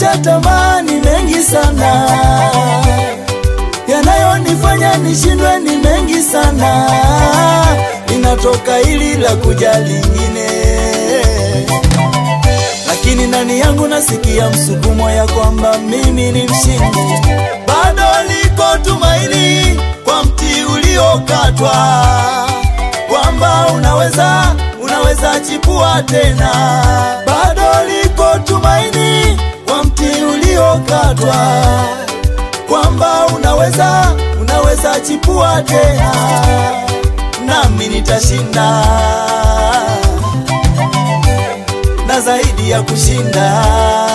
nimeshatamani mengi sana, yanayonifanya nishindwe ni mengi sana, linatoka hili la kuja lingine, lakini ndani yangu nasikia msukumo ya kwamba mimi ni mshindi, bado liko tumaini kwa mti uliokatwa, kwamba unaweza unaweza chipua tena, bado liko tumaini kwa mti uliokatwa, kwamba unaweza unaweza chipua tena, nami nitashinda na zaidi ya kushinda.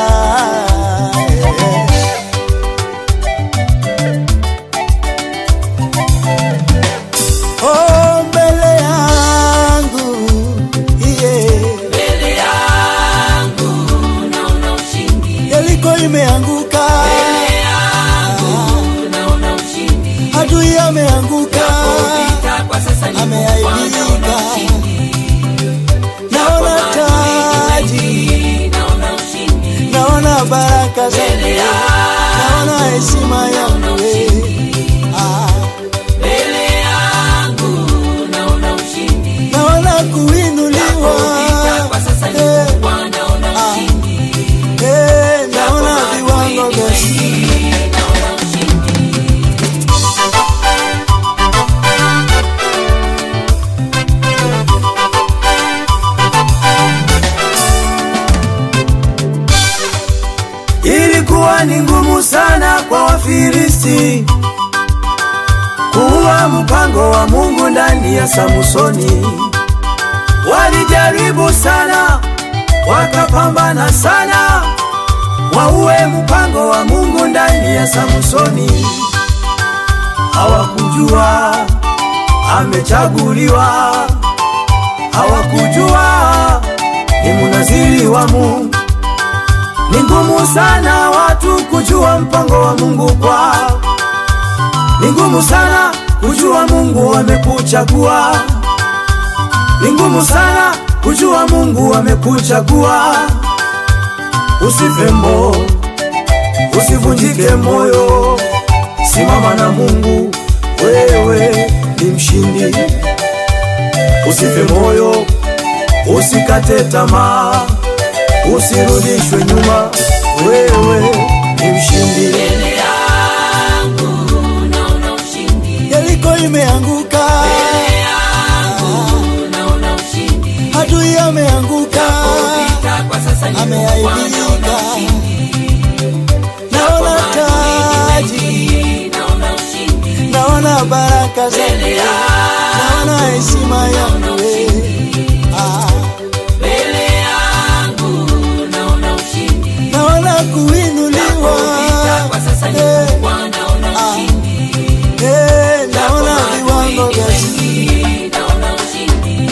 Oh, mbele yangu yeah. mbele yangu naona ushindi, Yeriko imeanguka, mbele yangu naona ushindi, adui ameanguka, vita kwa sasa ni Ameaibika. naona ushindi, naona taji, Maadui, naona ushindi, naona baraka zangu, mbele yangu naona heshima yangu eh. Ah, mbele yangu naona ushindi, naona kuinuliwa vita kwa sasa ni eh, kubwa, naona ushindi, eh, naona viwango vya Maadui, naona ushindi. Ilikuwa ni ngumu sana kwa Wafilisti kuua mpango wa Mungu ndani ya Samsoni. Walijaribu sana, wakapambana sana, waue mpango wa Mungu ndani ya Samsoni. Hawakujua amechaguliwa, hawakujua ni munaziri wa Mungu. Ni ngumu sana watu kujua mpango wa Mungu kwao. Ni ngumu sana kujua Mungu amekuchagua. Ni ngumu sana kujua Mungu amekuchagua. Usife mo, usivunjike moyo, simama na Mungu, wewe ni mshindi. Usife moyo, usikate tamaa, usirudishwe nyuma, wewe ni mshindi. Mbele yangu naona ushindi, Yeriko imeanguka, mbele yangu naona ushindi, adui ameanguka, vita kwa sasa ni Ameaibika. kubwa, naona ushindi, naona taji, Maadui, naona ushindi, naona baraka zangu, mbele yangu naona heshima yangu eh. Ah, mbele yangu naona ushindi, naona kuinuliwa, vita kwa sasa ni eh, kubwa, naona ushindi, eh, naona viwango vya Maadui, naona ushindi.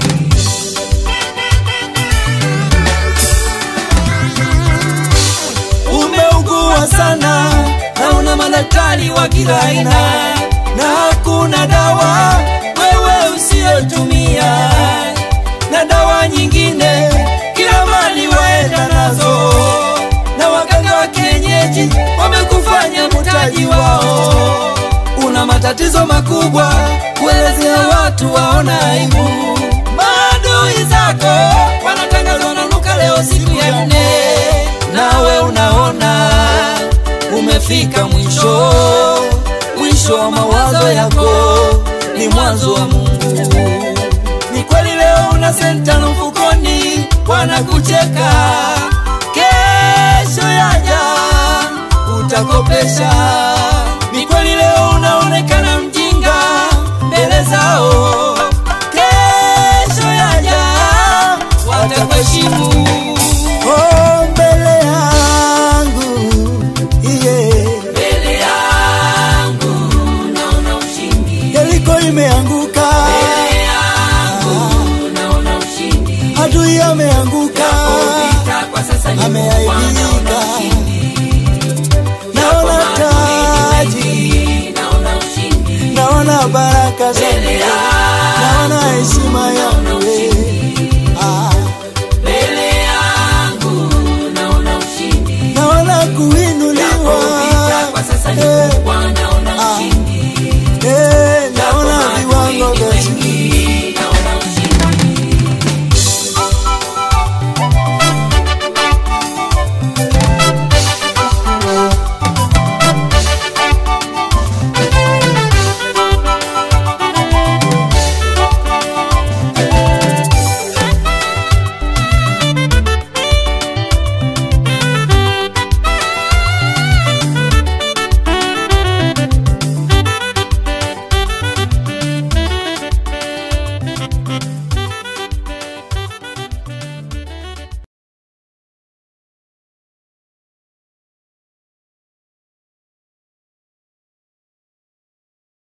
umeugua sana na una madaktari wa kila aina na hakuna dawa wewe usiyotumia na dawa nyingine kila mali waenda nazo na waganga wa kienyeji wamekufanya mtaji wao una matatizo makubwa kuelezea watu waona aibu maadui zako wanatangazwa nanuka leo siku ya nne nawe unaona umefika mwisho mwisho wa mawazo yako ni mwanzo wa mungu ni kweli leo una senta na mfukoni wanakucheka kesho yaja utakopesha ni kweli leo unaonekana mjinga mbele zao kesho yaja watakuheshimu oh, mbele yangu yeah. Mbele yangu naona ushindi, Yeriko imeanguka, mbele yangu naona ushindi, adui ameanguka, vita kwa sasa ni kubwa, naona ameaibika, ushindi, naona taji, Maadui, naona ushindi, naona baraka zangu, mbele yangu naona heshima yangu eh. Ah, mbele yangu naona ushindi, naona kuinuliwa Japo vita kwa sasa ni Eh, kubwa